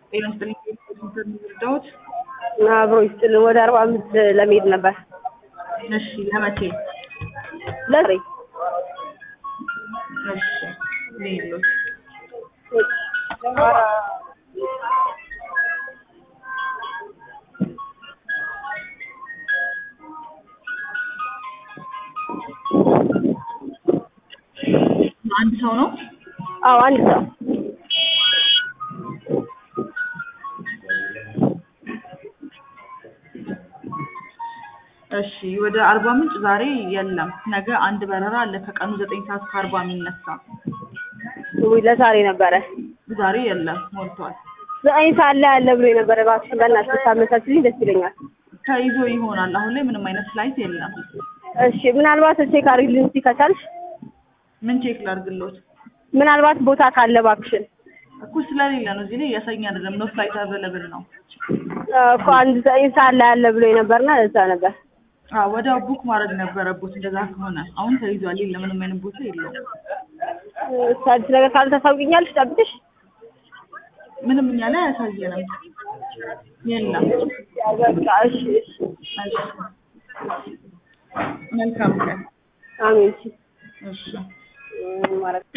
ጤና ይስጥልኝ የሚረዳዎት? አብሮ ይስጥልን። ወደ አርባ አምስት ለመሄድ ነበር። እሺ ለመቼ? ለዛሬ እሺ ልሂድልዎት። አንድ ሰው ነው? አዎ አንድ ሰው እሺ ወደ አርባ ምንጭ ዛሬ የለም። ነገ አንድ በረራ አለ ከቀኑ ዘጠኝ ሰዓት ከአርባ የሚነሳ ውይ ለዛሬ ነበረ። ዛሬ የለም ሞልቷል። ዘጠኝ ሰዓት ላይ አለ ብሎ የነበረ እባክሽ በእናትሽ ብታመቻችልኝ ደስ ይለኛል። ተይዞ ይሆናል። አሁን ላይ ምንም አይነት ፍላይት የለም። እሺ ምናልባት ቼክ አድርጊልኝ እስኪ ከቻልሽ። ምን ቼክ ላድርግልዎት? ምናልባት ቦታ ካለ እባክሽን። እኮ ስለሌለ ነው። እዚህ ላይ እያሳየኝ አይደለም። ኖ ፍላይት አቬለብል ነው። እኮ አንድ ዘጠኝ ሰዓት ላይ አለ ብሎ የነበርና ለዛ ነበር። አዎ ወዲያው ቡክ ማድረግ ነበረቦት። እንደዛ ከሆነ አሁን ተይዟል። የለም ምንም አይነት ቦታ የለውም። እሺ አዲስ ነገር ካለ ታሳውቂኛለሽ ጠብቅሽ። ምንም እኛ ላይ አያሳየንም። የለም። በቃ እሺ እሺ። እሺ መልካም ቀን። አሜን። እሺ እሺ ምን ማድረግ